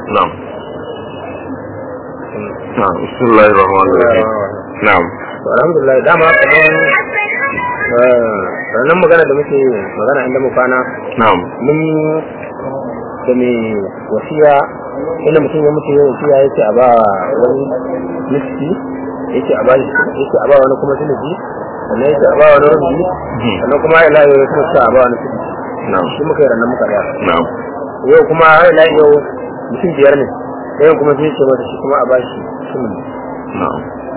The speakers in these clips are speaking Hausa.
نعم نعم بسم الله الرحمن الرحيم نعم alhamdulillah dama kamar ranar magana da muke magana inda mu kwana نعم mun da mai wasiya inda mutum ya mutu ya wasiya ya ce a ba wani miski ya ce a ba ya ce a ba wani kuma silibi sannan ya ce a ba wani rubi sannan kuma ya layo ya ce a ba wani silibi نعم shi muka yi ranar muka daya نعم yau kuma ya layo yau mutum biyar ne ɗayan kuma sai ce mata shi kuma a ba shi silibi نعم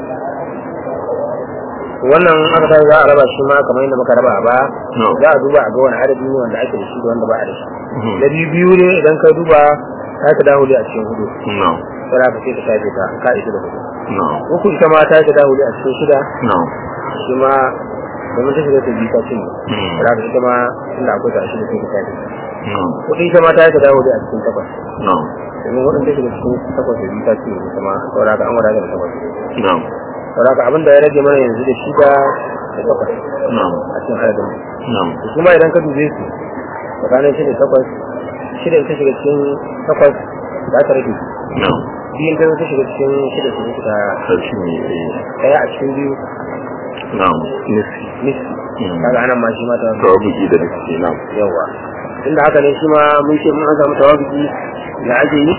wannan aka tashi za a raba shi ma kamar yadda muka raba a baya No. za a duba a ga wani adadi ne wanda ake da shi da wanda ba a da shi Mhm. da biyu biyu ne idan ka duba ta ka dawo a cikin hudu نعم sai ka ce ka shafe ta ka isa da hudu نعم uku ita ma ta ka dawo a cikin shida نعم shi ma domin ta shiga ta biyu ta cin Mhm. sai ka ita ma inda akwai ta shida sai ka shafe ta نعم hudu ita ma ta ka dawo a cikin takwas نعم domin hudun ta shiga cikin takwas da biyu ta cin ita ma saboda ka an wadata da takwas نعم saboda ka abin da ya rage mana yanzu da shida da takwas نعم a cikin adadin نعم kuma idan ka dube su tsakanin shida da takwas shida ta shiga cikin takwas za ta rage نعم biyun ta ta shiga cikin shida su suka ترشمي daya a cikin biyu نعم نسي nisi Mm. kaga anan ma shi ma ta توابقي da nake نعم yawa inda haka ne shi ma mun ce mun an samu tawabiki da ake yi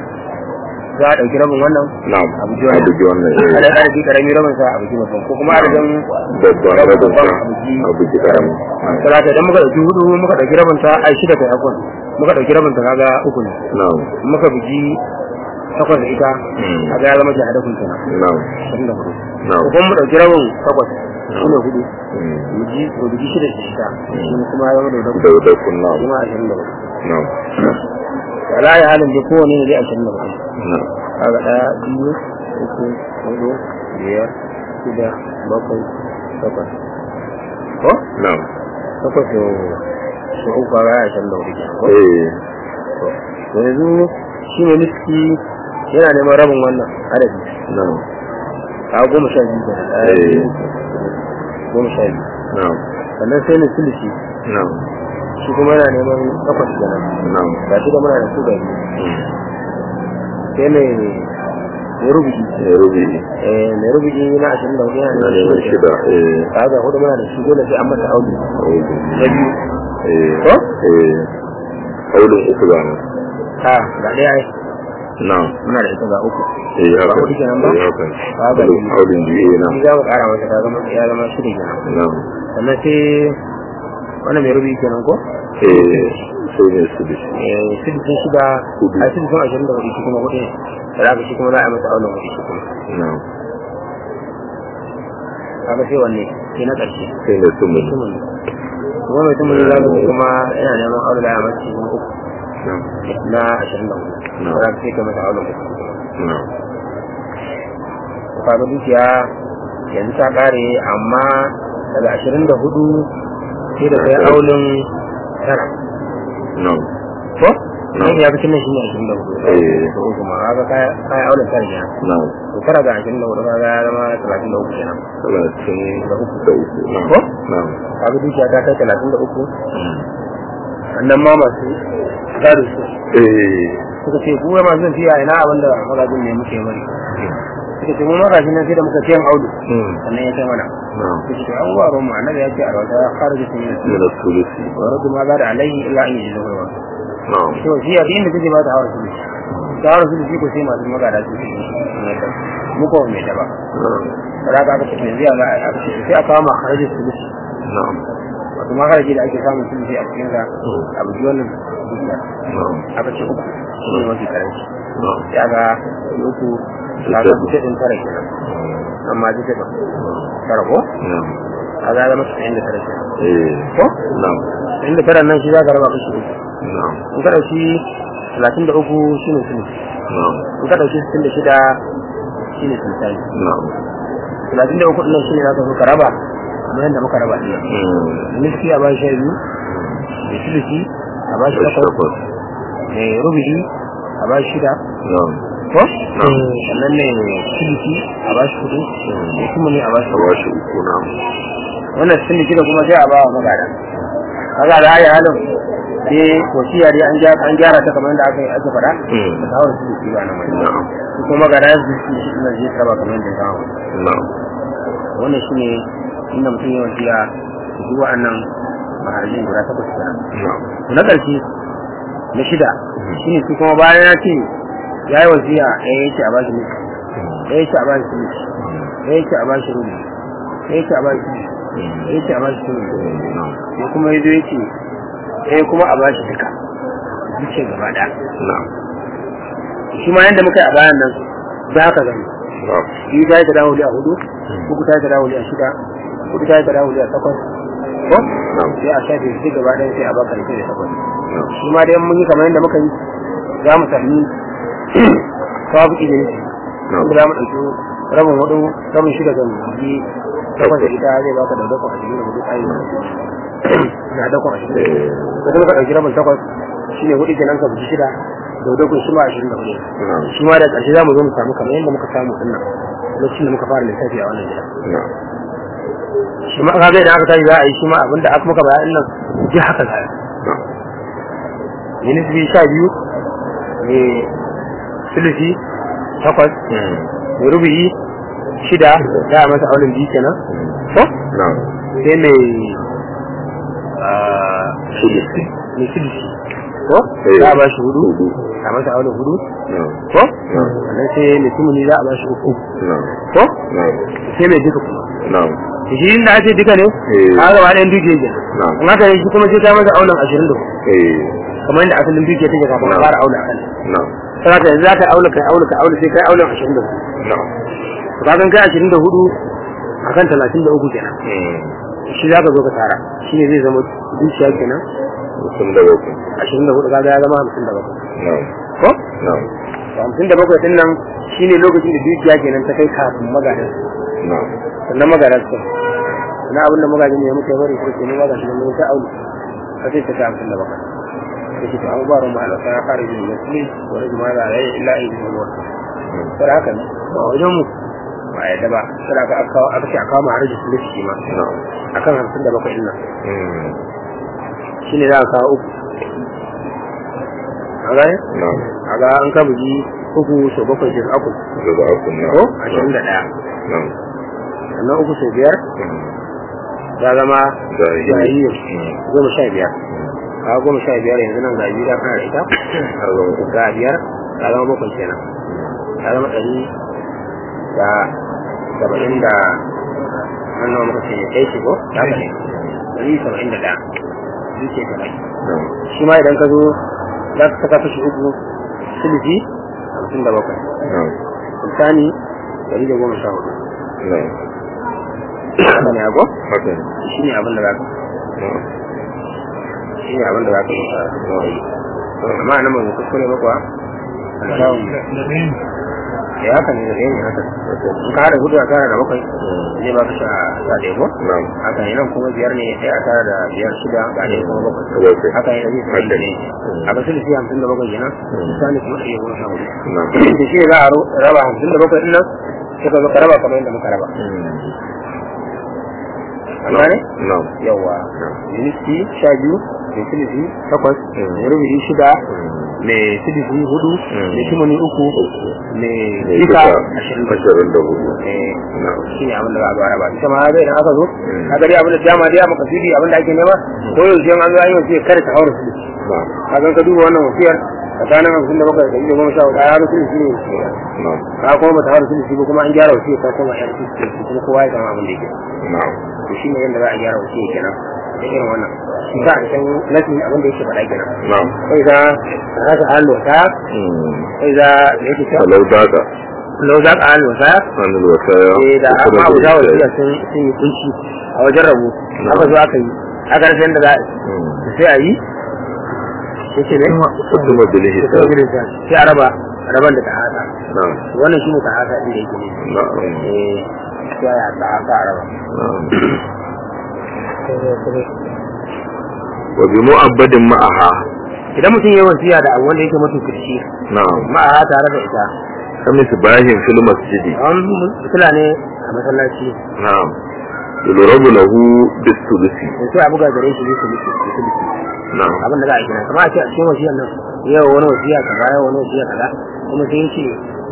za a ɗauki rabin wannan نعم abu ji wannan أبو جوانا adadin adadi karami rabin sa abu ji babban ko kuma adadin babban rabin rabin babban sa abu ji abu ji karami talata idan muka ɗauki hudu muka ɗauki rabin ta ai shida kai akwai muka ɗauki rabin ta kaga uku ne نعم muka bugi takwas da ita Mm. a ga ya zama jihar kun kenan نعم ashirin da hudu نعم ko kuma mu ɗauki rabin takwas Mm. shi ne hudu مم. mu ji mu bugi shida da ita shi kuma ya zama da hudu da da kun نعم kuma ashirin da hudu نعم wala ya halin da kowane ne dai ashirin da hudu نعم kaga ɗaya biyu uku hudu biyar shida bakwai takwas ko نعم takwas da su uku kaga ya ashirin da hudu kenan ko ايه to yanzu shi ne miski yana neman rabin wannan adadi نعم a goma sha biyu kenan ɗaya Eh. biyu goma sha biyu نعم sannan sai na silisi نعم shi kuma yana neman takwas kenan نعم ga shi da muna da su gari مم. sai mai mai rubuci يا ربي eh mai rubuci na ashirin da hudu yana انا neman من shi شدة ايه ka ga hudu muna da shi dole sai an mata audu أعوذ na biyu ايه ko ايه قول اخوانا ha ga ɗaya ai نعم muna da ita ga uku ايه ba هكذا hudu kenan ba ايه هكذا هذا قول اللي- قول دي ايه shi نعم za mu ƙara masa ta zama ya zama shida kenan نعم sannan sai wannan mai rubuci kenan ko ايه سوين السدس eh sidisin shida Hudu. a sidisin ashirin da hudu shi kuma hudu ne da za ka shi kuma za a yi masa aunin hudu shi kuma نعم kaga sai wanne sai na ƙarshe سين الثمن tumuli kuma mai tumuli za ka ce kuma yana neman aure da ya mace shi kuma uku نعم na ashirin da hudu No. za ka sai ka masa aunin hudu نعم ko kaga dukiya yanzu ta ƙare amma daga ashirin da hudu sai da kai aulin tara نعم ko No. nan ya fi tunan shi ne ashirin da hudu Eh. ko kuma kaga kai kai aulin tara kenan نعم to tara ga ashirin da hudu kaga ya zama talatin da uku kenan ثلاثين da uku دوس نعم ko نعم kaga dukiya ta kai talatin da uku مم. sannan ma masu gado su ايه suka ce kuma masu zan fiya ina abin da magajin ne muke bari suka ce mu magajin nan sai da muka ciyan audu مم. sannan ya kai mana نعم suka ce an waro mu annabi ya ce a rawata ya fara jikin yin su من الثلث wa radu ma gada alaihi illa an yi zuwa نعم to shi ya inda kaje ba ta hawa su ta hawa su shi ko sai masu magada su yi mu ko me da ba نعم kada ka aka ce yanzu ya ga aka ce sai aka kama haraji su نعم wato maharaji da ake samun su a cikin sa abu ji wannan dukiya نعم aka ce uku shi ne mafi karanci نعم ya ga uku ya ga kuce din tara kenan amma ji ta tara ko نعم a ga zama cikin da tara kenan ايه ko نعم inda tara nan shi za ka raba kashi uku نعم in ka dauki talatin da uku shi ne sulu نعم in ka dauki sittin da shida shi ne sultani نعم talatin da uku ɗin shi ne za ka so ka raba kamar yadda muka raba ɗaya مم. niski a bashi sha biyu da sulusi a bashi takwas الشفط da rubu'i a bashi shida نعم ko نعم. sannan ne sulusi a bashi hudu da kuma ne a bashi سواشي uku نعم wannan sun da kuma sai a ba wa magada kaga da ayi halin sai wasiya dai an gyara an gyara ta kamar yadda aka yi ake faɗa Mm. da tawar su su ba nan wani na'am su kuma ga rayar su su shi ina zai saba kamar yadda ya kawo na'am wannan shine inda mutum ya wasiya su ji wa'annan maharajin guda takwas kenan na'am na ƙarshe na shida shine su kuma bayan ya ce ya yi wasiya ɗaya ya ce a bashi miki ɗaya ya ce a bashi miki ɗaya ya ce a bashi rubi ɗaya ya ce a bashi miki ɗaya ya ce a bashi rubi na'am ya kuma ya zo ya ce ɗaya kuma a bashi duka duke gaba ɗaya na'am shi ma yadda muka yi a bayan nan za ka gani na'am biyu ta yi ta dawo a hudu uku ta yi ta dawo a shida hudu ta yi ta dawo a takwas ko na'am sai a shafe su gaba ɗaya sai a baka da da takwas na'am shi ma dai mun yi kamar yadda muka yi za mu sami sabu izini na'am wanda za mu ɗauki rabin hudu rabin shida ga muji takwas da ita zai baka da dakon ashirin da hudu ayi na dakon ashirin da kuma ka ɗauki rabin takwas shi ne hudu kenan ka buji shida da dakon shi ma ashirin da hudu na'am shi ma da ƙarshe za mu zo mu samu kamar yadda muka samu ɗin nan lokacin da muka fara lissafi a wannan gida na'am shi ma kaga idan aka tashi za a yi shi ma abinda aka muka bayan nan ji haka za a yi na'am minisbi sha biyu mai sulusi takwas Mm. mai rubuyi shida za a masa aunin biyu kenan ko na'am sai mai ah, sulusi mai sulusi ko Eh. za a ba shi hudu hudu a masa aunin hudu na'am ko na'am sannan sai mai tumuni za a ba shi uku na'am ko na'am sai mai duka kuma na'am shi inda ake duka ne Eh. a gaba ɗayan duke kenan na'am in haka ne shi kuma sai ta masa aunin ashirin da hudu eh kamar yadda asalin duke take kafin a Na'am. fara auna a kan na'am sai ka yanzu za ka auna kai auna kai auna sai kai auna ashirin da hudu na'am to ka kai ashirin da hudu akan talatin da uku kenan Mm. shi za ka zo ka tara shi ne zai zama dukiya kenan mutum da bakwai ashirin da hudu kaga ya zama hamsin da bakwai na'am ko na'am to hamsin da bakwai din nan shi ne lokacin da dukiya kenan ta kai kafin magadan na'am sannan magadan su na abin da magajin ya muka yi bari ko kenan magadan shi ne ta aulu ka sai ta kai hamsin da bakwai yake to an gwaro ma alaka ya fara yin musulmi wani jima'a da ya yi illa yi ne wata Mm. sai haka ne ba wajen mu ba yadda ba sai aka aka aka ce a kawo ma harajin sulhu shi ma na'am akan hamsin da bakwai din nan Mm. shi ne za a kawo uku a gane na'am a ga an ka bugi uku sau bakwai shi aku daga akun na'am ko ashirin da ɗaya na'am sannan uku sau biyar Mm. ya zama Jahiliya. jahiliya Mm. goma sha biyar a goma sha biyar yanzu nan ga biyu da kana da ita har zama uku ga biyar ya zama bakwai kenan ya zama ɗari da saba'in da wannan muka ce ɗaya ce ko ya ka ne ɗari saba'in da ɗaya biyu ce saba'in na'am shi ma idan ka zo za ka saka kashi uku silifi hamsin da bakwai na'am sultani ɗari da goma sha hudu na'am haka ne ago haka ne shi ne abin da za ka na'am shi ne abin da za ka yi amma nan ba mu kuskure ba kuwa alshawun ya haka ne da ɗaya ne haka in ka haɗa hudu a tara da bakwai zai ba ka sha sha ɗaya ko na'am haka ne nan kuma biyar ne ɗaya a tara da biyar shida ga ɗaya kuma bakwai bakwai haka ne da zai haka tsaye ne ne a kasar da shi hamsin da bakwai kenan sultani kuma ɗaya goma sha hudu na'am da shi ne za a ro- raba hamsin da bakwai ɗin nan sai ka zo ka raba kamar yadda muka raba an gane na'am yawa unity sha biyu mai silisi takwas mai rubuci shida mai silisi hudu mai kimani uku mai ne jika duka ashirin da ashirin da hudu Eh, na'am shi ne abin da za a zo a raba ita ma zai idan aka zo ka gari abin da dama dai a makasudi abin da ake nema ko yaushe an zo an yi wasiyar kada ta haura silisi na'am ka zan ka duba wannan wasiyar tsakanin hamsin da bakwai da ɗari da goma sha hudu a yaro silisi ne wasiyar na'am ka kuma ba ta haura silisi ba kuma an gyara wasiyar ta koma yan silisi kuma kowa ya samu abin da yake na'am to shi ne yadda za a gyara wasiyar kenan da irin wannan shi ka a san nasin abin da yake faɗa kenan na'am sai za ka haka hallo ta sai za da yake ta falau daga lau za ka hallo ta hannun wasaya eh da kuma amma abu da za ita wasiya sun sun yi kunci a wajen rabu aka zo aka yi aka rasa yadda za a yi sai a yi sai ce ne kuma bilihi sai a yi sai a raba raban da ta haka na'am wannan shi ne ta haka inda yake ne na'am eh sai a ta haka a raba na'am wa bi mu'abbadin ma'aha idan mutum ya yi wasiya da abu wanda yake matuƙarci na'am ma'a tare da ita kami sibahin fil masjidi an fitila ne a masallaci na'am yulrabu lahu bis sulusi da sai a buga gare shi bisa liki bisa liki na'am abin da za a gina kamar a ce a cikin wasiyar nan yau wani wasiya kaza yau wani wasiya kaza kuma sai yace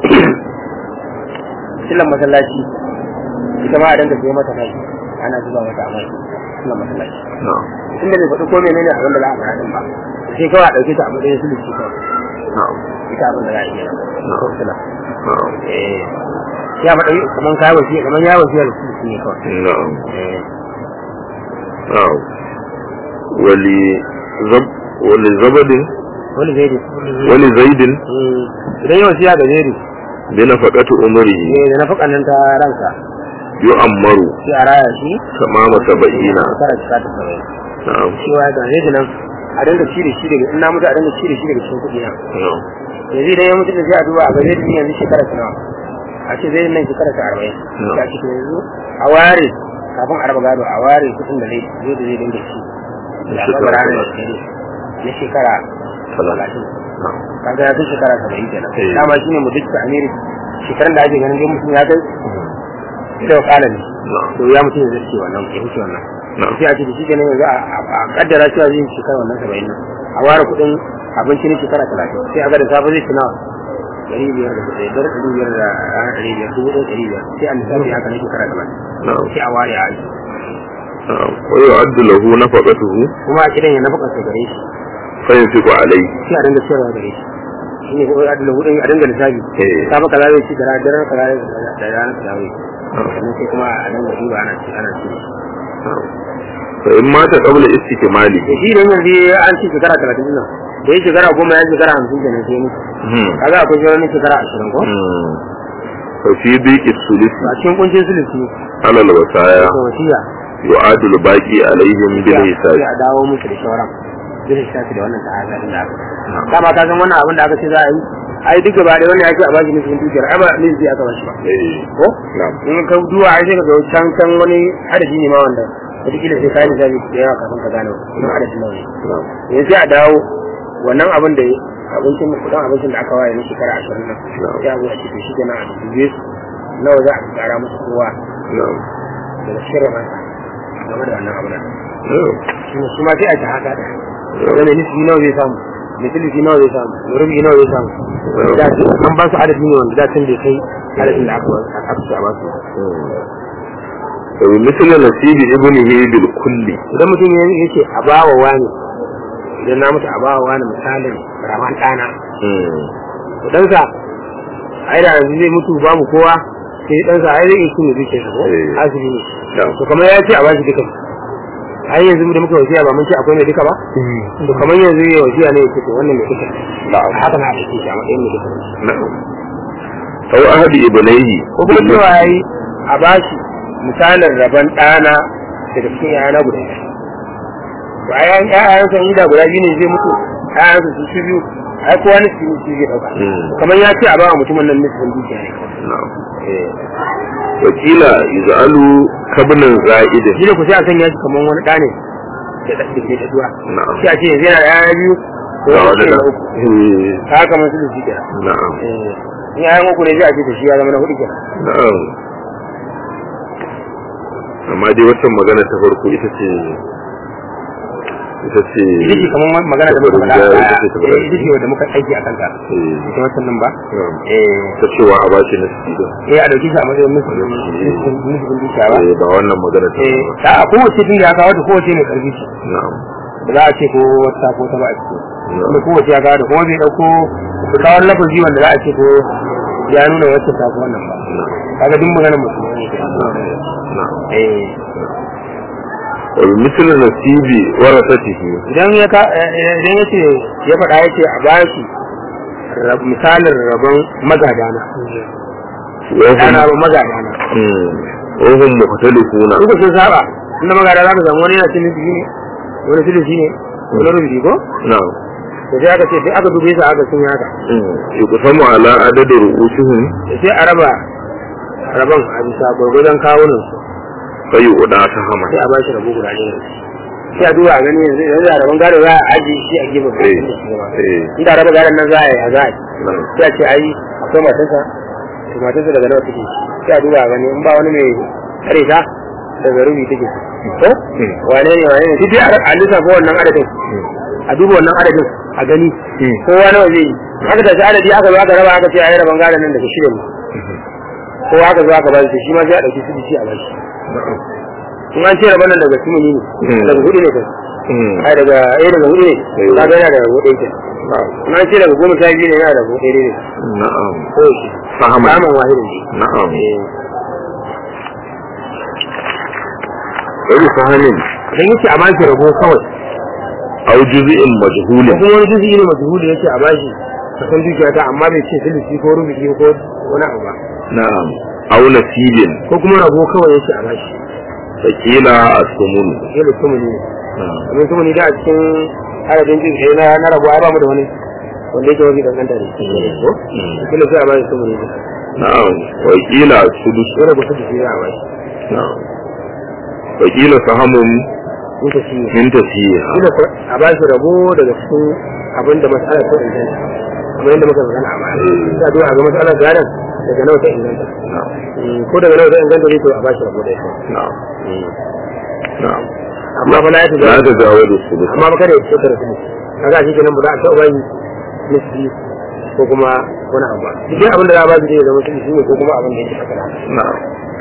sillan masallaci ita ma a danga sai mata kai ana zuba mata a mai sillan masallaci na'am inda bai faɗi ko menene abin da za a fara din ba sai kawai a ɗauke ta a matsayin sulusi kawai na'am ita abin da za a yi kenan ko sila na'am eh ya faɗa kaman kai wasiya kaman ya wasiya da sulusi ne kawai na'am eh na'am wali zab wali zabadin wani zai da wali zaidin idan yau wasiya ga zai bi nafaqati umrihi ne da nafakan nan ta ranka yu'ammaru sai a raya shi tamama sab'ina shekara cika ta saba'in na'am cewa ga zai nan a dinga ci da shi daga in na mutu a dinga ci da shi daga cikin kuɗi na na'am yanzu idan ya mutu da sai a duba a ga zai yanzu shekara ta nawa a ce zai nan shekara ta arba'in sai a ce to yanzu a ware kafin a raba gado a ware kuɗin da zai zai da zai dinga ci da shekara raba ranar da talatin. zai na shekara talatin na'am kaga ya kai shekara saba'in kenan Eh. dama shine mu duk amiri shekaran da ake ganin dai mutum ya kai da wakala ne na'am to ya mutum ya zai ce wannan ya wuce wannan na'am sai a ce da shi kenan yanzu a a kaddara cewa zai yi shekara wannan saba'in nan a ware kuɗin abinci na shekara talatin sai a ga da safe zai ci nawa ɗari biyar da kuɗi ɗari ɗari biyar da ranar ɗari biyar dubu ɗaya ɗari biyar sai a lissafi haka na shekara talatin na'am sai a ware a aji na'am wa yu'addu lahu nafaqatuhu kuma a kidan ya nafaka sai gare shi fa yunfiqu alayhi sai a dinga ciyarwa gare shi shi ne kuma a dinga hudun a dinga lissafi eh safe kaza zai ci da ranar daren kaza zai ci da ranar kaza zai ci sannan sai kuma a dinga duba ana ci ana ci na'am fa in mata qabla istikmali da shi idan yanzu an ci shekara talatin din nan da ya shekara goma ya shekara hamsin kenan sai ya mutu hmm kaga akwai sauran na shekara ashirin ko hmm fa fi dhiqi sulisi a cikin kuncin sulisi ala alwasaya ko wasiya yu'addu al-baqi alayhim bil hisab sai a dawo musu da shauran bil hisabi da wannan ta'ala din da aka dama ka san wannan abin da aka ce za a yi ai duk gaba da wannan ya ce a bashi nufin dukiyar ai ba nufi aka bashi ba eh ko na'am in ka duwa ai sai ka ga can can wani adadi ne ma wanda wataƙila sai ka yi misali da yawa kafin ka gane wannan adadin nawa ne na'am yanzu sai a dawo wannan abin da abincin kudin abincin da aka waye na shekara ashirin nan sai a zo a ce to shi kenan a dubbe su nawa za a tsara musu kowa na'am daga shirin ransa game da wannan abin nan na'am shi ne su ma sai a ta haka da wani nisbi nawa zai samu misalisi nawa zai samu rubi nawa zai samu da an ba su adadi ne wanda da can bai kai adadin da aka aka ce a ba su وبمثل نصيب ابنه بالكل idan mutum ya yake a bawa wani idan na mutu a bawa wani misalin raman ɗana to ɗansa ai da yanzu zai mutu babu kowa sai ɗansa ai zai iya cinye zuciyar sa ko Eh. asibi ne نعم to kamar ya ce a bashi duka ai yanzu da muka wasiya ba mun ce akwai mai duka ba to kamar yanzu ya wasiya ne yake to wannan mai duka نعم haka na ake shi a matsayin mai duka نعم أو أحد ابنيه ko kuma cewa yayi a bashi misalin rabon ɗana daga cikin yana guda biyu to a yayin ƴaƴan san da guda biyu ne zai mutu ƴaƴan su su biyu ai kowa ne su su zai ɗauka Mm. kamar ya ce a ba wa mutumin nan nufin dukiya ne نعم وكيل يجعل كابن زائد shi da ku sai a sanya shi kamar wani ɗa ne da ɗan da ke ɗaɗuwa نعم sai a ce yanzu yana da ƴaƴa biyu ko لا ya ولا ce لا na uku إيه. ta haka man su da shi kenan نعم Eh, in ƴaƴan uku ne sai a ce da shi ya zama na hudu kenan na'am amma dai wata magana ta farko ita ce ita ce ita ce kamar magana da muka faɗa a ita baya ce ta Eh, faɗa. ita ce wadda muka aiki a kanta Eh, ita wancan nan ba na'am. eh ta cewa a bashi na sida eh a dauki shi a matsayin musulun musulun dukiya ba Eh, ba wannan magana ta eh ba. ta a kowace tun da ya kawo da kowace mai karfi ce na'am ba za a ce ko wata ko ta ba a ciki na'am kuma kowace ya kawo da kuma bai dauko kawar lafazi wanda za a ce ko ya nuna wacce ta ko wannan ba na'am kaga duk maganar musulmi ne ke na'am eh wa bi misli nasibi warasatihi idan ya ka eh, idan ya ce ya faɗa ya ce a bashi rab- misalin rabon magadana wa dana hum ba magadana hmm, wa hum mukhtalifuna Duka sun saba inda magada za ka samu wani yana cin nufi ne wani sulusi ne wani rubuci ko na'am da sai aka ce sai aka dube su aka sun yi haka hmm, yuqsamu ala adadi ru'usihim da sai a raba rabon a bisa gwargwadon kawunan su fa yu'da sahama sai a bashi rabo guda ɗaya sai a duba a gani yanzu yanzu a rabon gado za a ajiye shi a gefe ba eh da shi ba eh inda raba gadon nan za a yi a za a yi na'am sai a ce ai akwai matarsa to matarsa daga nawa take sai a duba a gani in ba wani mai tsare ta daga rubi take ko Hmm. wane ne wane ne duk dai a lissafa wannan adadin a duba wannan adadin a gani kowa nawa zai yi aka tashi adadi aka zo aka raba aka ce a yi raban gadon nan daga shida ne kowa aka zo aka ba shi shi ma sai a ɗauki su shi a ba shi in an ce raban nan daga sumuni ne daga hudu ne kai ai daga eh daga hudu ne ka ga yana daga hudu ne in an ce daga goma sha biyu ne yana daga hudu ne na'am ko shi fahaman samun wahidin ne na'am eh wani fahamin dan yace a bashi rabo kawai au juz'in ko majhulin kuma wani juzi ne majhuli yace a bashi kasan dukiya ta amma bai ce sulusi ko rubuci ko wani abu ba na'am au nasibin ko kuma rabo kawai yace a bashi fakila as-sumun shi da tumuni ne na'am kamar tumuni da a cikin adadin jin kai na na rabo ai ba mu da wani wanda yake wani kankanta ne ko kila sai a bashi tumuni ne na'am wakila sudus wani ba su da shi za a bashi na'am wakila sahamun in ta shi min tasiha kila a bashi rabo daga cikin abin da mas'alar ta inganta kamar yadda muka magana a baya da duwa ga mas'alar gadon daga nawa ta inganta na'am Mm, ko daga nawa ta inganta ne to a bashi rabo da ita na'am na'am amma fa la ya la tajawa tajawazu sudus amma ba kada ya fitar da su kaga shi kenan ba za a taɓa yin nisbi ko kuma wani abu ba duk abin da za a ba su zai zama su ne ko kuma abin da yake kakara na'am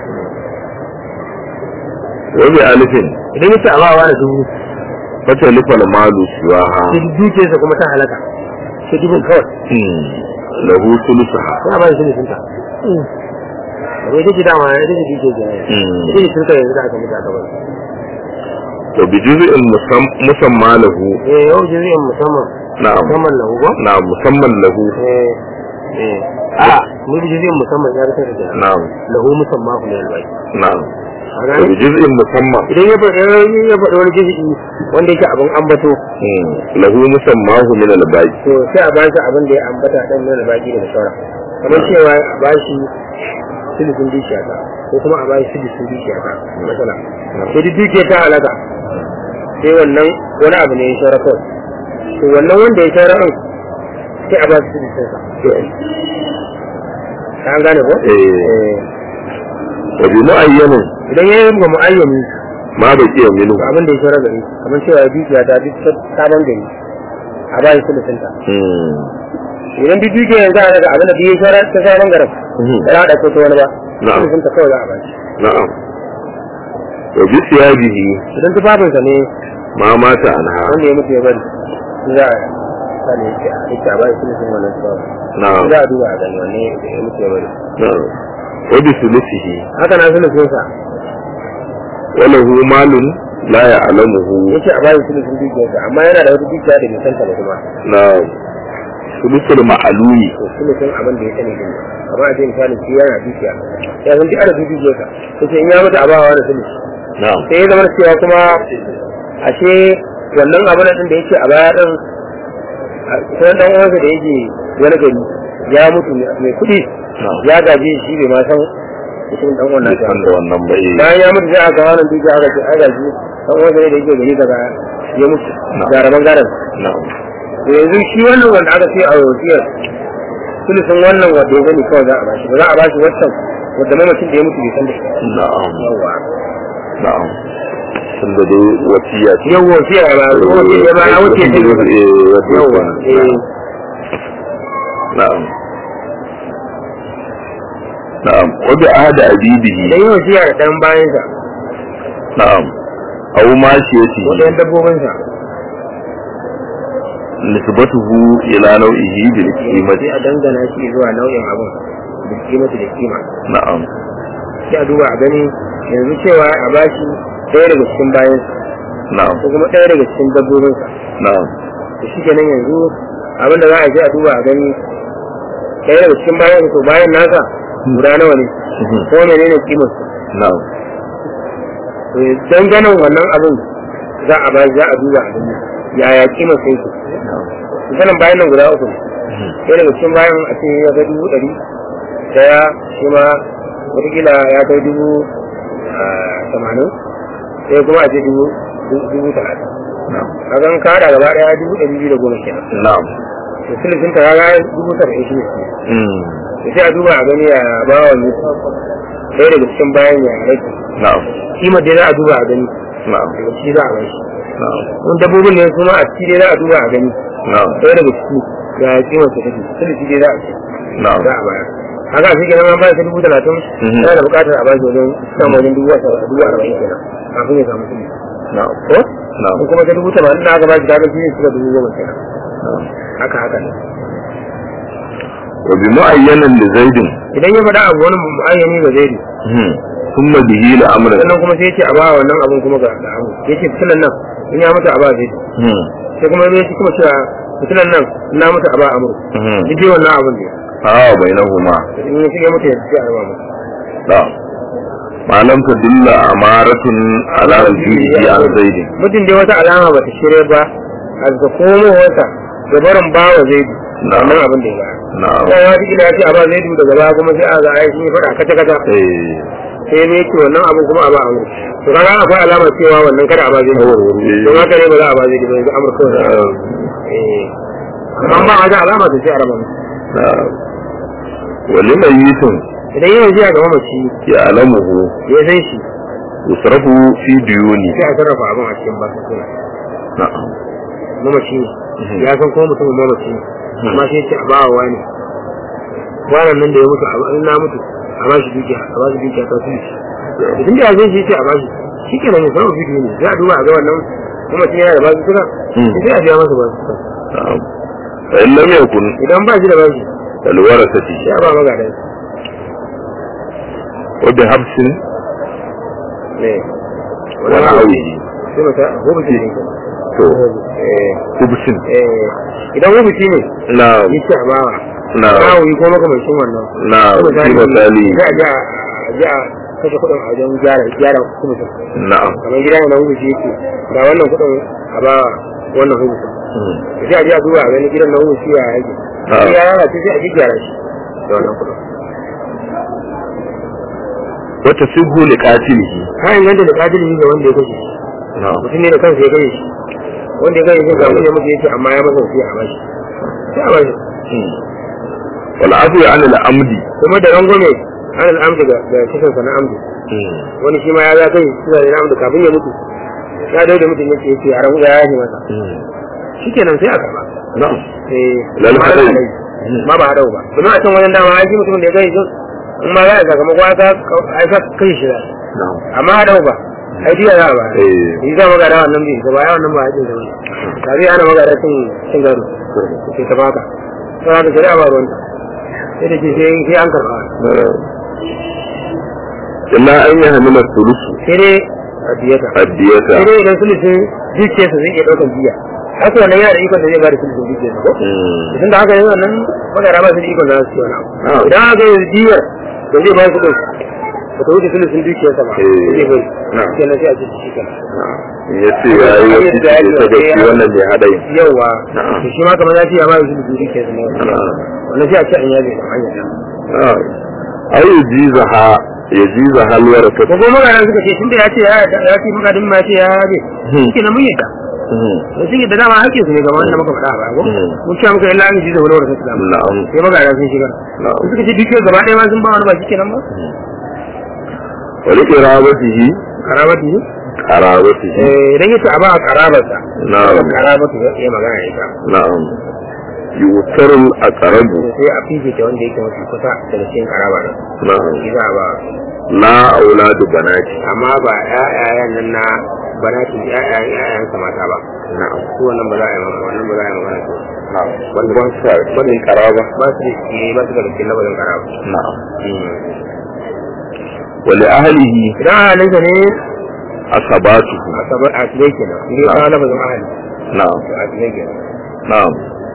wa bi alifin idan yace a ba wa da dubu fatalifa al-malu siwaha sai dukiyarsa kuma ta halaka sai dubun kawai lahu sulusaha sai a ba shi sun ta abai take dama ita ce dukiyar jami'a ita ce turka yanzu da aka mutu aka bari wa bi juz'in musam- musamma lahu eh yau jami'in musamman na'am musamman lahu ba na'am musamman lahu eh eh a ni da jami'in musamman ya rasa da na'am lahu musamman ku ne albai na'am a wa gani bi juz'in musamman idan ya faɗi ya faɗi wani jami'i wanda yake abin ambato lahu musammahu min al-baqi to sai a bashi abin da ya ambata dan nuna baki daga sauran kamar cewa a bashi silisin dukiya ta ko kuma a bashi silisin dukiya ta matsala sai duk dukiya ta alaka sai wannan wani abu ne ya saura kawai to wannan wanda ya saura an sai a bashi silisin sa ka an gane ko eh wa bi mu'ayyanin idan ya yi ga mu'ayyami ma baqiya minhu to abin da ya saura gari kamar cewa dukiya ta duk sabon gari a bashi silisin ta idan duk dukiya yanzu a daga abin da duk ya saura ta sabon garin ba za a ɗauko ta wani ba Na'am. silisin ta kawai za a bashi na'am wa bi siyabihi idan tufafinsa ne ma mata anha wanda ya mutu ya bari za a sani yake a yake a bayan sulusun wannan tufafin na'am za a duba a gani wanne ya mutu ya bari na'am wa bi sulusihi haka na sulusunsa wa lahu malun la ya'lamuhu yake a bayan sulusun dukiyarsa amma yana da wata dukiya da bai santa ba kuma na'am sulusul ma'lumi to sulusun abin da ya sani din amma a ce misalin shi yana dukiya ya san duk adadin dukiyarsa to sai in ya mutu a bawa wani sulus na'am sai ya zama cewa kuma ashe wannan abin din da yake a baya din sai dan uwansa da yake wani gari ya mutu mai kuɗi ya gaji shi bai ma san mutum dan wannan bai san da wannan ba eh bayan ya mutu sai aka kawo nan dukiya aka ce ai gaji dan uwansa ne da yake gari daga ya mutu ga raban garan na'am to yanzu shi wannan wanda aka ce a wasiyar sulusun wannan wanda ya gani kawai za a bashi ba za a bashi wancan wanda mamacin da ya mutu bai san da shi na'am yawa na'am tunda dai wasiya ce yau wasiyar ba wasiyar ya ba ya wuce shi eh wasiya yawa eh na'am na'am wa bi ahadi abidihi da yin wasiya da ɗan bayansa na'am aw ma shi yace ko ɗayan dabbobinsa nisbatuhu ila nau'ihi bil qimati sai a dangana shi zuwa nau'in abin da kimata da kima na'am sai a duba a gani yanzu cewa a bashi ɗaya daga cikin bayansa na'am ko kuma ɗaya daga cikin dabbobinsa na'am da shi kenan yanzu abin da za a je a duba a gani ɗaya daga cikin bayan to bayan nasa guda nawa ne ko menene kimar na'am to danganan wannan abin za a ba za a duba a gani yaya kimar sai ku misalin bayan nan guda uku ne ɗaya daga cikin bayan a ce ya kai dubu ɗari ɗaya shi ma wataƙila ya kai dubu ah, tamanin ɗaya kuma a ce dubu dubu talatin na'am a gan ka haɗa gaba ɗaya dubu ɗari biyu da goma kenan na'am da silisin ta kaga dubu saba'in shi ne mm da sai a duba a gani ya ba wa ne ɗaya daga cikin bayan ya rage na'am kimar dai za a duba a gani na'am daga shi za a bai shi na'am wani dabbobin ne kuma a ciki dai za a duba a gani na'am ɗaya daga ciki ga kimar ta take sulusi dai za a ce na'am za a bayar haka shi kenan an bayar ta dubu talatin Mhm. yana da buƙatar a bashi wajen samun wajen dubu wasa dubu arba'in kenan kafin ya samu sulusi na'am ko na'am ko kuma ta dubu tamanin da aka bashi kaga shi ne suka dubu goma kenan na'am haka haka ne wa bi mu'ayyanan li zaidin idan ya faɗa abu wani mu'ayyani ba zai hmm thumma bihi la amran sannan kuma sai ya ce a ba wannan abun kuma ga ga abu ya ce fitilan nan in ya mutu a ba zai hmm sai kuma ya ce kuma cewa fitilan nan in na mutu a ba amur hmm duk dai wannan abun ne ha bainahuma in ya ce ya mutu ya ce a ba mu na'am ma lam tadilla amaratun ala rujuhi an zaidin mutum dai wata alama ba ta shirya ba a ga komowarsa da barin ba wa zaidu Na'am. wannan abin da ya bayar na'am kuma ya fi ya ce a ba zaidu daga baya kuma sai a ga ai sun yi faɗa kata kata eh sai ne yake wannan abin kuma a ba amur to kaga akwai alama cewa wannan kada a ba zaidu eh. don haka ne ba za a ba zaidu ba yanzu amur kawai za a ba. Eh. amma ba a ga alama ta sai a raba musu na'am wa limayitin idan yana jiya ga mamaci ya'lamuhu ya san shi yusrafu fi diyuni sai a sarrafa abin a cikin basu suna na'am mamaci ne Mhm. ya san kuma mutumin mamaci ne amma sai ce a ba wa wani wannan nan da ya mutu a ba- in na mutu a ba shi dukiya a ba shi dukiya ta su idan da ya zai shi ce a ba shi shi ke nan ya sanar bidiyo ne za a duba a ga wannan mamacin yana da basu suna Mhm. sai a biya masa basu suna na'am fa in lam yakun idan ba shi da bashi alwarasati sai a ba magadan wa bi habsin ne wa na'awihi sai mata hubuci ne to eh hubsin eh idan hubuci ne na'am yi ce a bawa na'am Rawi ko makamancin wannan. na'am Kuma fi misali, misali Za a ji a ji a kashe kuɗin a wajen gyara gyara hubusin. na'am Kamar gida ne na hubusi yake ga wannan kuɗin a ba wannan hubusin. Hmm. Da sai a ji a duba a gani gidan na hubusi ya yake. Ah. Sai ya lalace sai a ji gyara shi da wannan kuɗin. wata sibhu li qatilihi Ka inganta da ƙadiri ga wanda ya kashe shi. na'am Mutum ne da kansa ya kashe shi. Wanda ya kashe shi ga wanda ya mutu yake amma ya masa wasiya a bashi. Sai a bashi. Hmm. wal afu an al amdi Kuma da rangwame an al'amdu ga ga kisan sa na amdu. Hmm. wani shi ma ya za kai suna da namu da kafin ya mutu ya dai da mutum yake yake a rabu ya yaji masa Hmm. shikenan sai a karba na'am eh Lal ma hadai. hadai. ma ba hadau ba domin a can wajen dama ya ji mutumin da ya gani sun in ma za a sakamako a sa a sa kai shi da na'am amma hadau ba ai diya za a ba Eh. yi za magana wannan bai ba ya wannan ba a jin da wani tabi ana magana cin cin gado ke ta baka sai haka shari'a ba ruwanta sai da ke sai sai an karba illa an yi hamila sulusu sai dai a diyata addiyata sai dai idan sulusun dukiyarsa zai iya ɗaukar biya haka wannan yana da ikon da zai ba da sulusun dukiyarsa ko Hmm. tun da haka yanzu wannan magana ba su da ikon da za su ci wani Ah. abu idan aka yi diyar da zai ba su ɗin ba ta wuce sulusun dukiyarsa ba Eh. zai bai Ah. kenan sai a ce shi kenan ya ce ya yi wasu ce ta da shi wannan mai haɗari yawa Ah. to shi ma kamar ya ce ya ba da sulusun dukiyarsa ne Ah. wannan sai a ce an yabe da hanyar ai ya ji zaha ya ji zahalwar ta ko kuma magana suka ce tun da ya ce ya ya ce magadin ma ya ce ya yabe Hmm. shi kenan mun yadda da sun yadda dama hakkin su ne kamar wanda muka faɗa ba ko Hmm. mun ce muka illa an ji da wani wanda suka na'am sai magana sun shigar na'am suka ce dukiyar gaba ɗaya ma sun ba wani ba shi kenan ba wani kirabatihi karabati ne karabatihi eh idan yace a ba karabarsa Na'am. karabatu ya iya magana da ita na'am yutarul aqrabu to sai a fifita wanda yake mafi kusa daga cikin karaba da na'am shi za a ba la auladu banati amma ba ƴaƴayen nan na banatin ƴaƴayen ƴaƴansa mata ba na'am su wannan ba za a yi magana wannan ba za a yi magana su na'am wanda ba sa wannan karaba ba su da shi ba su daga cikin labarin karaba na'am wa li ahlihi idan ahalinsa ne asabatuhu a sabar a tilai kenan ne ya kawo labarin ahali na'am a tilai kenan نعم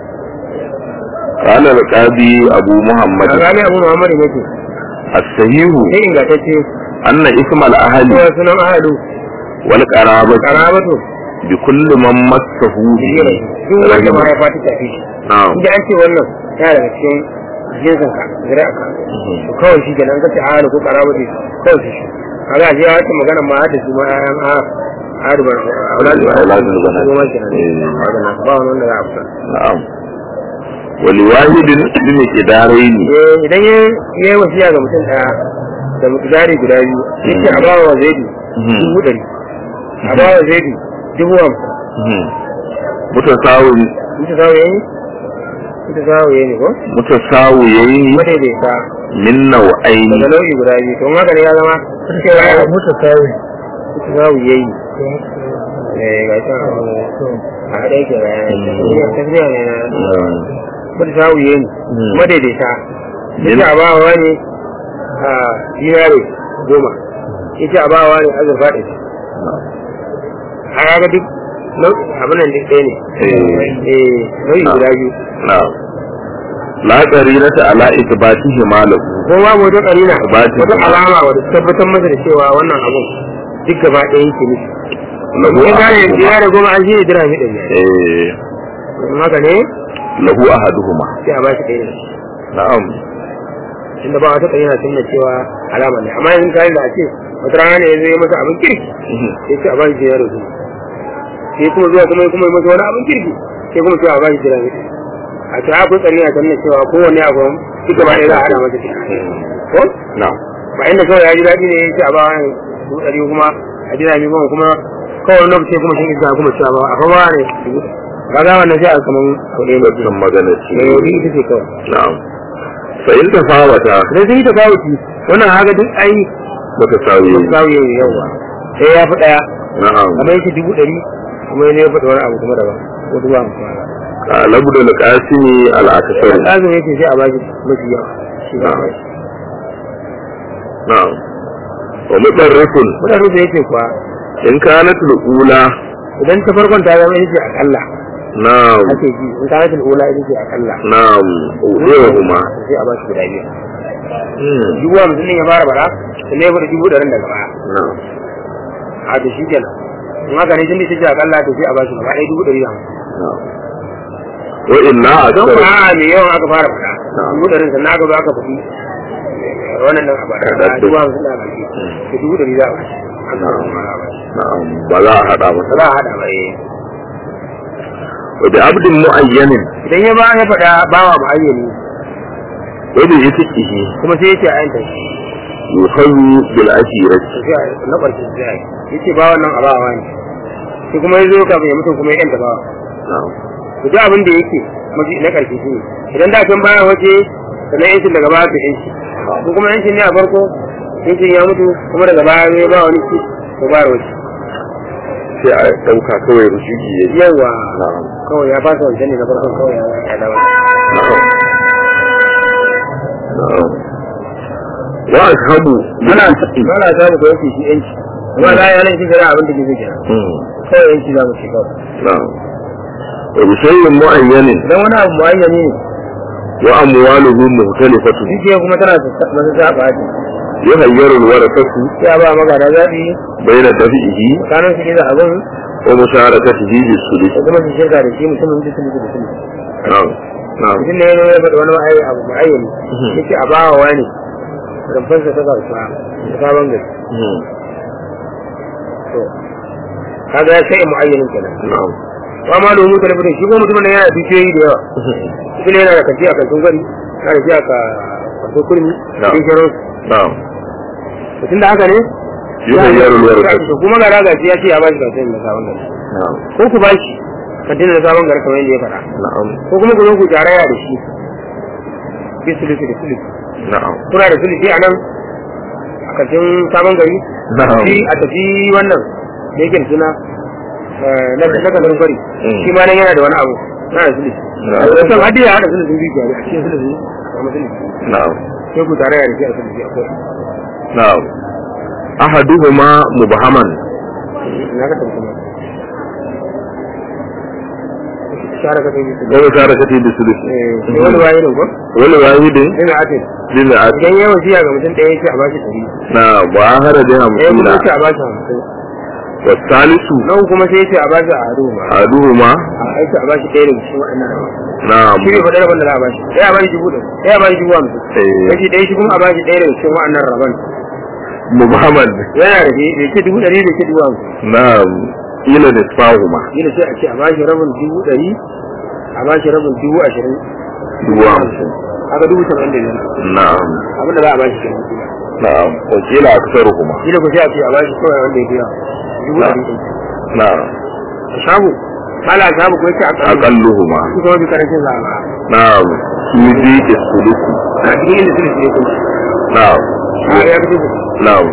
قال القاضي أبو محمد a gane abu muhammadu ne ce الصحيح sai ingantacce أن اسم الأهل cewa sunan ahalu والقرابة karabatu بكل من مسه به sun wanda ma رحمه ya fata tafi shi نعم inda an ce wannan ya daga cikin jinsin ka zira ka to kawai shi kenan kace ahalu ko karabatu kawai shi kaga shi ya wata magana ma da su ma ayan a adu bar auladu Auladul banat. su ma kenan Eh. kaga na ba wani wanda za a fita نعم ولواحد من قدارين Eh, idan ya yi wasiya ga mutum ɗaya da mutugari guda biyu yake a bawa wa zaidu Mhm. dubu ɗari a bawa zaidu dubu hamsin Mhm. mutasawi ita zawo yayi ita zawo yayi ko mutasawiyaini madaidaita min nau'aini daga nau'i guda biyu to in haka ne ya zama cewa ya mutu tawi ita zawo yayi eh ga ta a haɗe yake ga yana tafiya ne na ita zawo yayi Mm. madaidaita Min- ita abawa ne a dinare goma ita abawa ne azurfa ɗaya a kaga duk nau'i abin nan duk ɗaya ne Eh. eh nau'i Ah. guda biyu na'am la qarinata ala ithbatihi ma lahu ko babu wata karina Batin. wata alama wadda ta tabbatar masa da cewa wannan abun duk gaba ɗaya yake nufi lahu in gane ahaduhuma ya da goma an shi ne dirami ɗin ne eh in haka ne lahu ahaduhuma sai a ba shi ɗaya ne na'am tunda ba wata karina tun da cewa alama ne amma yanzu kayan da a ce wata rana ne ya zo ya masa abin kirki Mhm. sai ce a ba shi dinari goma sai kuma zuwa kuma kuma ya masa wani abin kirki sai kuma sai a ba shi dirami ɗaya a ce akwai karina tun da cewa kowanne abu duk gaba ɗaya za a haɗa masa ɗaya ko na'am ba inda kawai ya ji daɗi ne ya ce a ba wani dubu ɗari kuma a ji daɗi kuma kuma kawai wani lokaci kuma shi isa kuma cewa ba a fa ba ne ba za wannan sai a kaman kuɗi mai wannan magana ce mai wuri ita ce kawai na'am fa in tafawata idan sai ta kawo ci wannan haka duk ai mutasawi ba kawo yau yawa sai ya fi ɗaya na'am kamar yake dubu ɗari kuma ya faɗi wani abu kuma daban ko dubu hamsin labu da alqasimi al-akthar lazim yake sai a bashi mafi yawa shi ba na'am na'am wa mudarrifun mutane da yake kuwa in kanat al-ula idan ta farkon ta zama ita ce akalla na'am ake ji in ta zama ula ita ce akalla na'am uzuhuma sai a bashi guda biyu hmm dubu hamsin ne ya fara bara sannan ya fara dubu ɗarin daga baya na'am a da shi kenan in haka ne tunda take akalla to sai a bashi gaba ɗaya dubu ɗari da hamsin na'am wa inna don akthar ba a mai yawan aka fara fara Na'am. dubu ɗarin sannan aka zo aka faɗi eh, wannan nan a bada Da a dubu hamsin da aka ce to dubu ɗari za a bashi haka Na'am. kuma za a bashi na'am ba za a hada ba masa za a haɗa ba eh wa bi abdin mu'ayyanin idan ya ba ya faɗa bawa ma'ayyani wa bi yatihi kuma sai ya ce a yanta shi yuhazu bil ashirati to sai a na ƙarshe sai a yi ya ce bawan nan a bawa ne sai kuma ya zo kafin ya mutum kuma ya yanta bawa na'am ku ji abin da yake mafi na ƙarshe shi ne idan da can baya waje sannan yancin daga baya ka yanci ko kuma yancin ne a farko yancin ya mutu kuma daga baya zai ba wani ci ko ba waje sai a dauka kawai rushiki yayi yawa na'am kawai ya fasa wancan ne na farkon kawai ya ya dawo na'am na'am wa ashabu ana ana samu ko yake shi yanci amma za a yi nan shi gara abin da ke zai kira hmm kawai yanci za mu ce kawai na'am wa bi shay'in mu'ayyanin idan wani abu muayyani ne wa amwaluhu mukhtalifatu dukiya kuma tana masu saba ce yuhayyaru al-warasatu sai a ba magana zaɓi bayna dafihi tsakanin su ne da abin wa musharakatihi bis sulh da kuma su shirka da shi mutumin da su da su na'am na'am mutum ne ya zo ya faɗi wani ma'ayi abu ma'ayyani Mhm. yake a bawa wani rumfansa ta kasuwa da sabon gari hmm to kaga ya sai mu'ayyanin kenan na'am wa ma da mutum da shi ko mutumin nan yana da dukiyoyi da yawa shi ne yana da kanti a kantin gwari yana da shi a kantin kurmi da Na'am. shirin na'am mutum da haka ne yuhayyaru al-warasatu to kuma ga raga shi ya ce ya ba shi kantin da sabon gari na'am ko ku ba shi kantin da sabon gari kamar yadda ya faɗa na'am ko kuma ku zo ku jaraya da shi bi sulusi da sulusi na'am kuna da sulusi a nan a kantin sabon gari na'am shi a tafi wannan da yake da suna eh, na na kasar kwari Mm. shi ma nan yana da wani abu na da sulusi Na'am. a wasan hadi ya hada sulusin dukiya ne a cikin sulusi a sulusi na'am sai ku tare da shi a sulusi akwai na'am ahaduhuma mubhaman na ka tafi kuma share ka tafi wa musharakatihi bis sulh eh sai wani waye ne ko wal wahidin ina ake lil at idan yawan siya ga mutum ɗaya yake a bashi ɗari na wa hara da ɗaya kuma hamsina yake a bashi hamsin wa salisu na uku kuma sai yake a bashi a hadu ma ahaduhuma a aiki a bashi ɗaya daga cikin waɗannan na'am shi ne faɗa rabon da za a bashi ɗaya a bashi dubu ɗaya ɗaya a bashi dubu hamsin eh kashi ɗaya shi kuma a bashi ɗaya daga cikin waɗannan rabon mubhaman yana da shi bai ce dubu ɗari bai ce dubu hamsin na'am ila nisfahuma yana sai a ce a bashi rabin dubu ɗari a bashi rabin dubu ashirin dubu hamsin haka dubu saba'in da biyar na'am abin da za a bashi kenan kila na'am wa kila aksaruhuma kila ku sai a ce a bashi kawai wanda ya biya dubu ɗari ɗaya na'am shabu mala shabu ko yake akan aqalluhuma su kuma bi karancin sa ba na'am fi dhiqi sulusi a cikin inda suke ne kuma na'am a ya bi na'am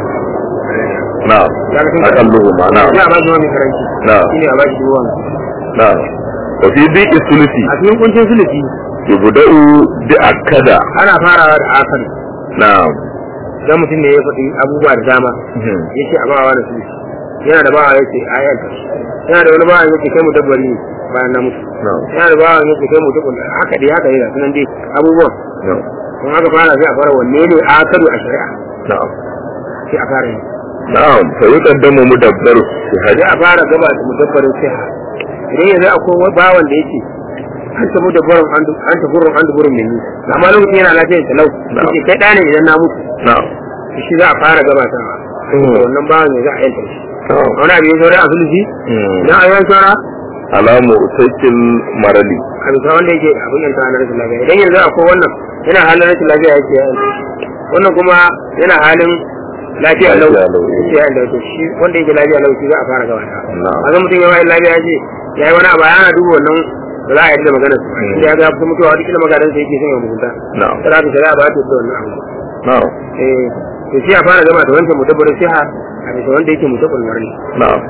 na'am aqalluhuma na'am ya ba shi wani karanci na'am shine a ba shi ruwan na'am wa fi dhiqi sulusi a cikin kuncin sulusi yubda'u bi akada ana farawa da akari na'am dan mutum ne ya faɗi abubuwa da dama yace a bawa da sulusi yana da bawa yace ayanta yana da wani bawa yace kai mu dabbari ne bayan na mutu na'am yana da bawa yace kai mu dabbari haka dai haka dai sunan dai abubuwan na'am kun haka fara sai a fara wanne ne akadu a shari'a na'am sai a fara yi na'am fa yuqaddamu mudabbaru sai a fara gaba da mudabbarin siha idan yanzu akwai wani bawan da yake an ta mudabbarin an ta gurin an gurin mai ni amma lokacin yana lafiyar talau yake kai ɗane idan na mutu na'am shi za a fara gabatawa da wannan bawan ya za a yanta shi na'am wani abin ya saura a sulhi na a yan saura alamu sakin marali a bisa wanda yake abin yanta na rashin lafiya idan yanzu akwai wannan yana halin rashin lafiya yake ya yanta shi wannan kuma yana halin lafiya lau Lafiya lau, eh. yake ya yanta shi shi wanda yake lafiya lau shi za a fara gabata na'am a zan mutum ya bayan lafiya ya ce ya yi wani abu ana duba wannan ba za a yi da magana su inda ya ga ya fita mutuwa wata kila magadan sa yake son ya mugunta na'am sai aka shari'a ba ta da wannan abu na'am eh to sai a fara gama da wancan mutabbarin siha a bisa wanda yake mutabbarin marni na'am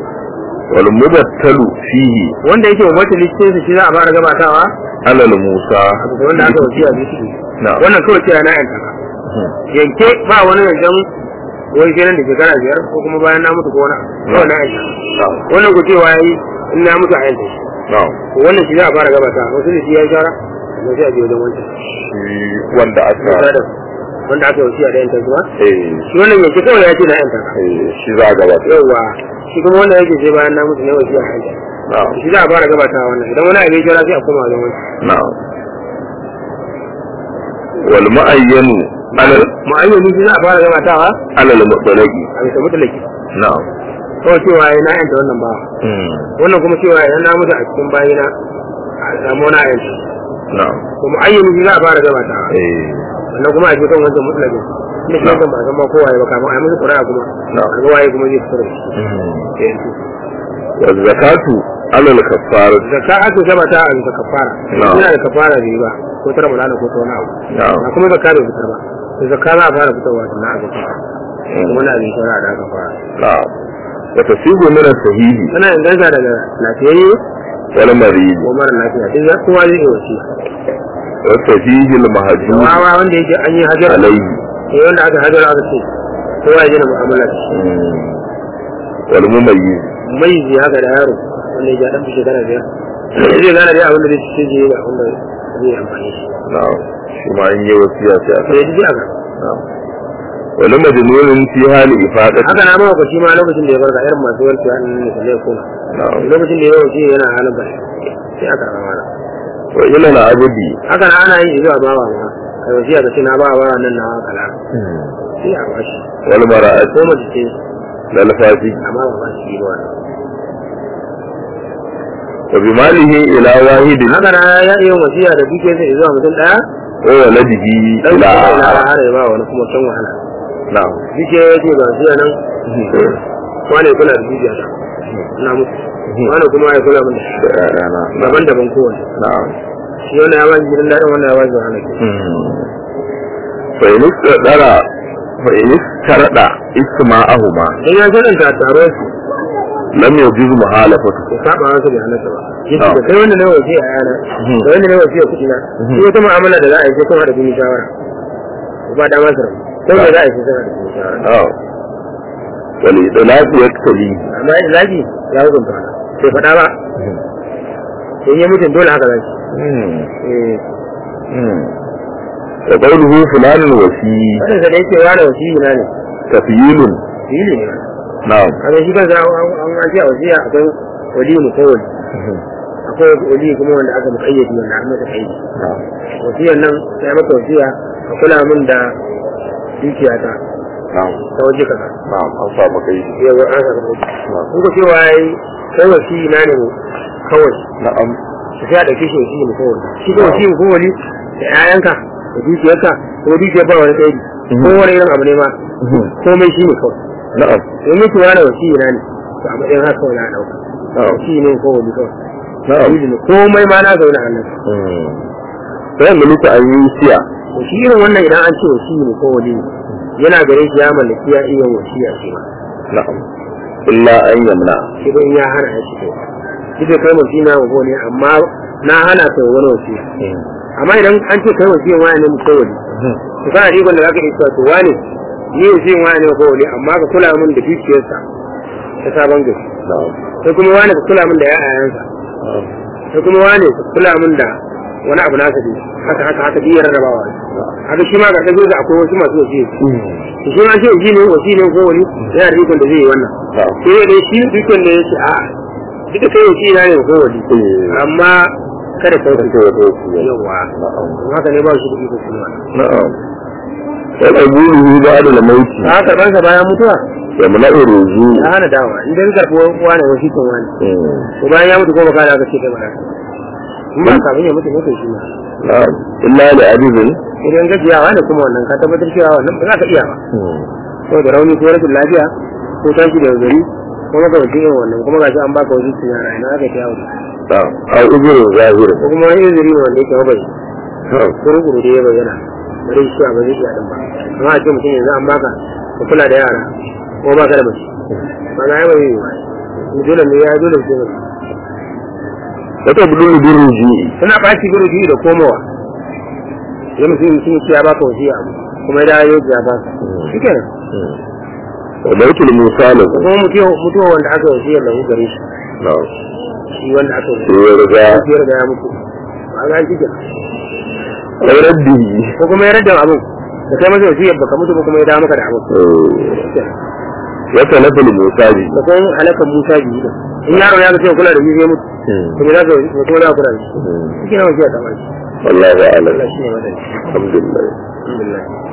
wal mubattalu fihi wanda yake mabata listin shi za a fara gabatawa alal musa a bisa wanda aka wasiya bi shi na'am wannan kawai cewa na yanta ka yanke ba wani yancan wani kenan da shekara biyar ko kuma bayan na mutu ko wani abu kawai na yanta na'am wannan ku cewa yayi in na mutu a yanta shi na'am to wannan shi za a fara gabata wasu da shi ya yi shara da sai a je wajen wancan shi wanda aka da wanda aka wasiya da yanta kuma eh shi wannan yanke kawai ya ce na yanta ka eh, shi za a gabata yauwa shi kuma wanda yake sai bayan na mutu ne wasiya a yanta na'am shi za a fara gabata wannan idan wani abin shara sai a koma wajen wancan na'am wal mu'ayyanu alal ma'ayyani shi za a fara gabatawa alal mutlaqi a bisa mutulaki na'am kawai cewa ya na yanta wannan ba hmm, wannan kuma cewa idan na mutu a cikin bayina a samu na yanta na'am to ma'ayyani shi za a fara gabatawa eh sannan kuma a je kan wancan mutulakin inda shi wancan ba a san ma kowa ya ba kafin a yi musu ƙuri'a kuma Na'am. a ga waye kuma zai fitar da shi hmm. ya yanzu wal zakatu alal kaffara zakka ake gabata a bisa kafara Na'am. ina da kafara da yi ba ko ta ramadana ko ta wani abu na'am ba kuma zakka bai fitar ba to zakka za a fara fitarwa sannan a zakka kuma na abin shara da aka fara na'am wa tasibu min as-sahihi tana inganta daga lafiyayye wal marid ko mara lafiya duk za- kowa zai iya wasiya wa sahihi al mahjub wawa wanda yake an yi hajar alayhi eh wanda aka hajar aka ce kowa ya gina mu'amala da shi hmm. wal mumayyiz mai ji haka da yaro wanda ya dan fi shekara biyar zai gane dai abin da zai ci je da abin da zai amfani shi na'am shi ma in yi wasiya sai aka sai ya ji aka na'am wal majnunun fi hali ifadati haka na mawa shi ma lokacin da ya barka irin masu warke an ne kalle kuma na'am lokacin da ya wuce yana halin ba sai aka rama mana wa ila al abdi haka na ana yin zuwa bawa ma kai wasiya ka ce na ba bawa nan na kala sai a bashi wal mara'at ko mace ce lal fasi amma ba ba shi ba wa bi malihi ila wahidin haka na ya iya wasiya da duke sai zuwa mutum daya wa waladihi dan ila kuma ila akhar har ya ba wani kuma can wahala na'am duke ya ce ba wasiya nan wani kula da dukiya ta na mutu wani kuma ya kula min da shi da ƴaƴana daban-daban kowane na'am shi wannan ya ba shi gidan daɗin wannan ya ba shi wahala ke fa in istadara fa in istarada isma'ahuma dan ya sananta taro su lam yajuz muhalafatu ya saba wasu da halatta ba yace Ah. da kai wanda na wasiya a yana Mhm. da wanda na wasiya kuɗi na Mhm. shi wata mu'amala da za a yi sai kuma da bin shawara ba da masu rabu sai da za a yi sai kuma da bin shawara na'am wal idlaq yaktali amma yadda zaki ya hukunta wani sai faɗa ba in yi mutum dole haka zaki eh wa qawluhu fulanun wasi wannan sa da yake wani wasiyi na ne tafyilun fili ne na'am kaga shi kansa an an an ce a wasiya akwai wali mutawali akwai wali kuma wanda aka muƙayyade wanda an masa kaidi na'am wasiyar nan sai maka wasiya a kula min da dukiyata na'am ta waje kaza na'am an sa maka yi yau an saka kuɗi kun ko cewa yayi kai wasi na ne kawai na'am su sai a ɗauke shi wasi mu kawai shi ko wasi mu kawai da ƴaƴanka da dukiyarka ko dukiyar ba wani tsayi ko wani irin abu ne ma komai shi ne kawai na'am in mutu wani wasi na ne to a matsayin haka kawai na ɗauka na'am shi ne ko wani kawai na'am Walidu ne komai ma na zaune a nan Mm. sai mulki an yi siya to shi irin wannan idan an ce wasi ne ko wali yana gare shi ya mallaki ya iya wasiya shi ma na'am illa an yamna shi ko in ya hana ya shi to shi da kai wasi na wa ne amma na hana ta wani wasiya amma idan an ce kai wasiyan wani ne ko wali to kana da ikon da zaka iya cewa to wani ni wasiyan wani ne ko wali amma ka kula min da dukiyarsa ta sabon gari na'am sai kuma wani ka kula min da ya'ayansa sai kuma wani ka kula min da wani abu nasa ne haka haka haka biyar rarrabawa haka shi ma ga ɗago da akwai wasu masu wasiya to shi ma ce ji ne wasi ne ko wani yana da ikon da zai yi wannan na'am sai dai shi ikon da yake a duka kai wasi na ne ko wani amma kada kai Sai ya zo su yi. yawa na'am haka ne ba shi da ikon kuma na'am sai ƙabuluhu ba da lamauti ta karban sa bayan mutuwa ya muna uruzu ya hana dawa idan karɓo wani wasi kan wani to bayan ya mutu ko baka da aka ce kai ba in ba kafin ya mutu ne kai shi ma na'am illa da adibin idan gajiyawa ne kuma wannan ka tabbatar cewa wannan ba za ka iya ba ko da rauni ko rashin lafiya ko tashi da gari ko maka wajen irin wannan kuma gashi an baka wajen cin yara ina aka ta yawo na'am au uzurin zahir ko kuma wani izini ne wanda yake mabai na'am ko rukuru da ya bayyana bari shi a bazai iya din ba amma a ce mutum yanzu an baka ka kula da yara ko baka da mace ba na yi bai yi ba dole ne ya dole sai mutum wata budin biruji suna ɓaci guruji da komowa ya mutum mutum ya baka wasiya kuma ya dawo ya baka shi kenan wa baitul musalih kuma mutuwa mutuwa wanda aka wasiyar lahu gare shi na'am shi wanda aka sai wasiyar ya riga wasiyar da ya mutu ba ga shi kenan ai raddi ko kuma ya rada abin da kai masa wasiyar baka mutu ba kuma ya dawo maka da abin wata nafil musaji da kuma halakan Musa biyu da in yaro ya ga cewa kula da shi zai mutu kuma za ka kuma za ka kula da shi shi kenan wasiyar ta ba shi wallahu a'lam Allah shi ne madani alhamdulillah alhamdulillah